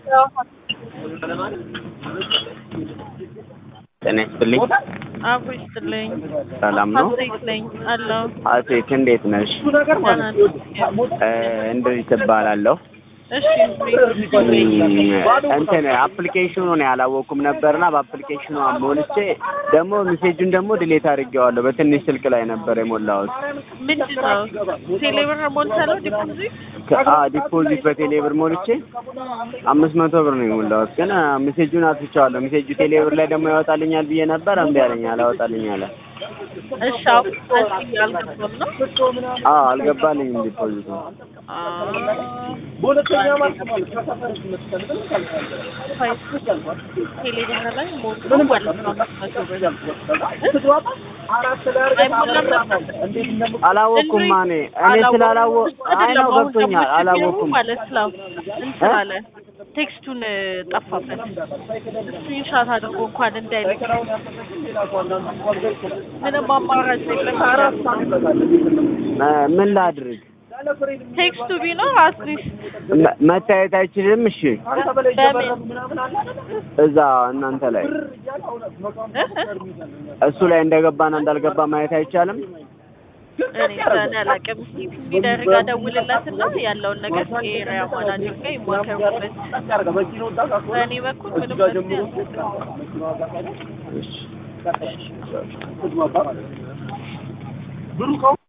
ጤና ይስጥልኝ። አብሮ ይስጥልኝ። ሰላም ነው? ሀሴት ነኝ አለሁ። ሀሴት እንዴት ነሽ? ደህና ነኝ። እ እንድሪስ እባላለሁ። እሺ እንትን አፕሊኬሽኑን ያላወቅኩም ነበርና በአፕሊኬሽኑ ሞልቼ ደግሞ ሜሴጁን ደግሞ ድሌት አድርጌዋለሁ። በትንሽ ስልክ ላይ ነበር የሞላሁት። ምንድን ነው ቴሌብር ሞልተህ ነው ዲፖዚት? ከአ ዲፖዚት በቴሌ ብር ሞልቼ አምስት መቶ ብር ነው የሞላሁት፣ ግን ሜሴጁን አጥፍቼዋለሁ። ሜሴጁ ቴሌ ብር ላይ ደግሞ ያወጣልኛል ብዬ ነበር፣ እምቢ አለኝ፣ አላወጣልኝ አለ። እሺ አሁን እዚህ አልገባም ነው አዎ አልገባልኝም ዲፖዚቱ። ቴሌብር ላይ ሞልቶ ማለት ነው አምስት መቶ ብር አይሞላም ነበር? አላወቅኩም እኔ እኔ ስላላወ አይ ነው ገብቶኛል፣ አላወቅኩም ማለት ነው እንትን አለ ቴክስቱን ጠፋበት። ስክሪንሻት አድርጎ እንኳን እንዳይልክ ምንም አማራጭ የለም። እ ምን ላድርግ? ቴክስቱ ቢኖር አትሊስት መ- መታየት አይችልም? እሺ በምን እዛ እናንተ ላይ እ? እሱ ላይ እንደገባና እንዳልገባ ማየት አይቻልም? እኔ ዘና አላውቅም። እስኪ የሚደረግ ደውልለትና ያለውን ነገር ኤሪያ ማናጀር ጋር ይሞከሩበት። በእኔ በኩል ምንም መፍትሄ እሺ